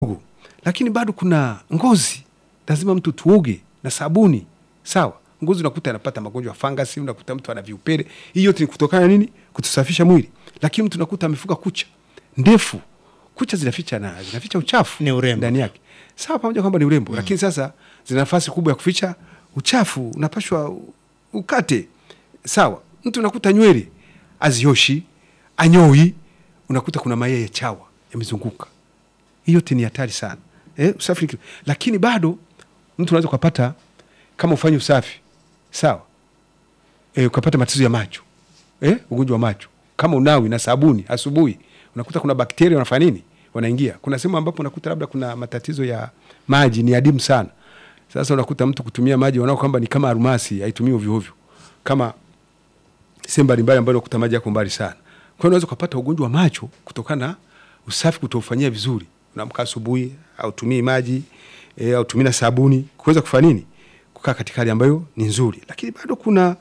lakini bado kuna ngozi, lazima mtu tuoge na sabuni. Sawa, ngozi unakuta anapata magonjwa ya fangasi, unakuta mtu ana viupele. Hii yote ni kutokana na nini? Kutusafisha mwili. Lakini mtu unakuta amefuga kucha ndefu, kucha zinaficha na zinaficha uchafu Ni urembo. ndani yake. Sawa, pamoja kwamba ni urembo, lakini sasa zina nafasi kubwa ya kuficha uchafu, unapashwa u- ukate. Sawa, mtu unakuta nywele azioshi, anyoi, unakuta kuna mayai ya chawa yamezunguka. Hii yote ni hatari sana eh, usafi ni kitu. Lakini bado mtu unaweza ukapata kama ufanye usafi sawa, eh, ukapata matatizo ya macho eh, ugonjwa wa macho kama unawi na sabuni asubuhi, unakuta kuna bakteria wanafanya nini, wanaingia. Kuna sehemu ambapo unakuta labda kuna matatizo ya maji ni adimu sana. Sasa unakuta mtu kutumia maji wanao kwamba ni kama almasi, haitumii ovyo ovyo, kama sehemu mbalimbali ambayo unakuta maji yako mbali sana. Kwa hiyo unaweza ukapata ugonjwa wa macho kutokana na usafi kutoufanyia vizuri. Unaamka asubuhi, hautumii maji e, hautumii na sabuni, kuweza kufanya nini, kukaa katika hali ambayo ni nzuri. Lakini bado kuna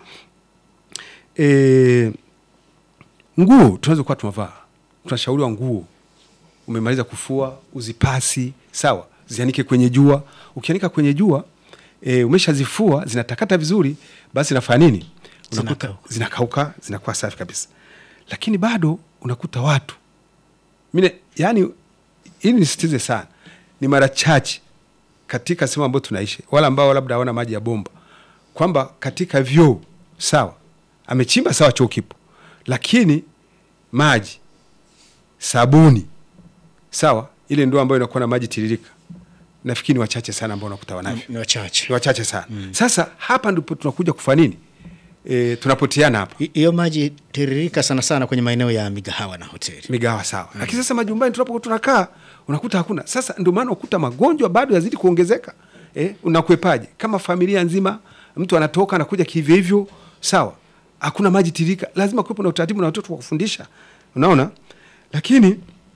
e, nguo tunaweza kuwa tunavaa, tunashauriwa nguo umemaliza kufua uzipasi, sawa, zianike kwenye jua. Ukianika kwenye jua e, umeshazifua zinatakata vizuri, basi nafanya nini? Unakuta Zinakauka. zinakauka, zinakuwa safi kabisa. Lakini bado unakuta watu mine, yani, ili nisitize sana, ni mara chache katika sehemu ambayo tunaishi, wala ambao labda hawana maji ya bomba, kwamba katika vyoo sawa, amechimba sawa, choo kipo, lakini maji sabuni sawa, ile ndoo ambayo inakuwa na maji tiririka, nafikiri ni wachache sana ambao unakuta wanavyo, ni wachache. ni wachache sana. Sasa hapa ndipo tunakuja kufanya nini? E, tunapoteana hapa Hi- Hiyo maji tiririka sana sana kwenye maeneo ya migahawa na hoteli. migawa sawa, lakini sasa majumbani tunapokuwa tunakaa unakuta hakuna. Sasa ndio maana ukuta magonjwa bado yazidi kuongezeka. Eh, unakwepaje kama familia nzima, mtu anatoka anakuja kihivyo hivyo, sawa, hakuna maji tiririka, lazima kuwepo na utaratibu na watoto wa kufundisha, unaona. Lakini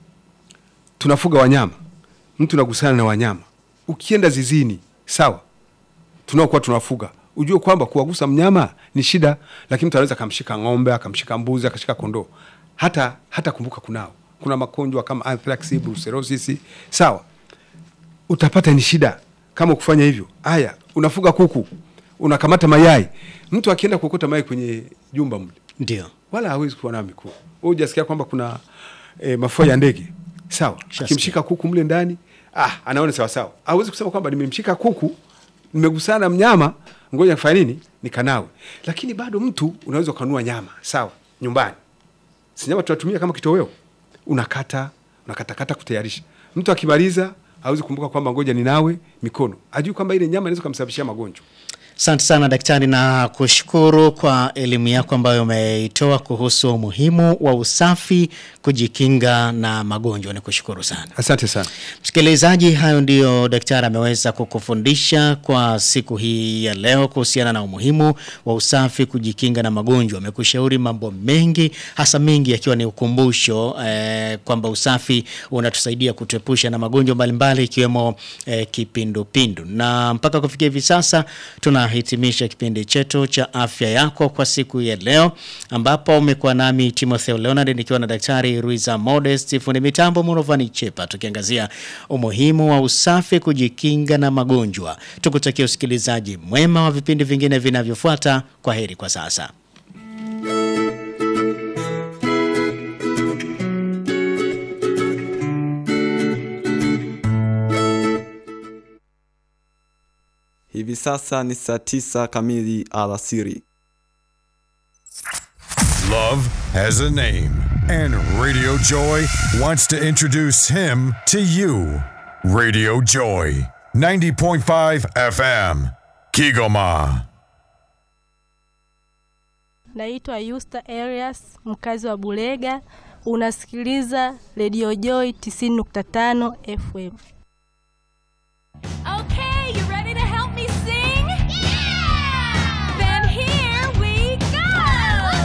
tunafuga wanyama, mtu unagusana na wanyama, ukienda zizini, sawa, tunaokuwa tunafuga ujue kwamba kuwagusa mnyama ni shida, lakini mtu anaweza akamshika ng'ombe akamshika mbuzi akashika kondoo, hata hata kumbuka kunao kuna magonjwa kama anthrax, brucellosis, sawa, utapata ni shida kama kufanya hivyo. Haya, unafuga kuku, unakamata mayai, mtu akienda kuokota mayai kwenye jumba mle Ndio. wala hawezi kuwa nayo mikono. Wewe hujasikia kwamba kuna e, mafua ya ndege sawa, Shasikia. akimshika kuku mle ndani ah, anaona sawa sawa. Hawezi kusema kwamba nimemshika kuku, nimegusana na mnyama, ngoja nifanye nini, nikanawe. Lakini bado mtu unaweza ukanua nyama sawa, nyumbani, si nyama tunatumia kama kitoweo, unakata unakatakata kutayarisha. Mtu akimaliza hawezi kumbuka kwamba ngoja ninawe mikono, ajui kwamba ile nyama inaweza kumsababishia magonjwa. Asante sana daktari, na kushukuru kwa elimu yako ambayo umeitoa kuhusu umuhimu wa usafi kujikinga na magonjwa. Ni kushukuru sana Asante sana. msikilizaji. Hayo ndiyo daktari ameweza kukufundisha kwa siku hii ya leo kuhusiana na umuhimu wa usafi kujikinga na magonjwa. Amekushauri mambo mengi, hasa mengi yakiwa ni ukumbusho eh, kwamba usafi unatusaidia kutuepusha na magonjwa mbalimbali ikiwemo eh, kipindupindu. Na mpaka kufikia hivi sasa tunahitimisha kipindi chetu cha afya yako kwa siku ya leo, ambapo umekuwa nami Timotheo Leonard nikiwa na daktari Ruiza Modest, fundi mitambo Murovani Chepa, tukiangazia umuhimu wa usafi kujikinga na magonjwa. Tukutakia usikilizaji mwema wa vipindi vingine vinavyofuata. Kwa heri kwa sasa. Hivi sasa ni saa tisa kamili alasiri. Love has a name, and Radio Joy wants to introduce him to you. Radio Joy, 90.5 FM, Kigoma. Naitwa Yusta Arias, mkazi wa Bulega. Unasikiliza Radio Joy 90.5 FM.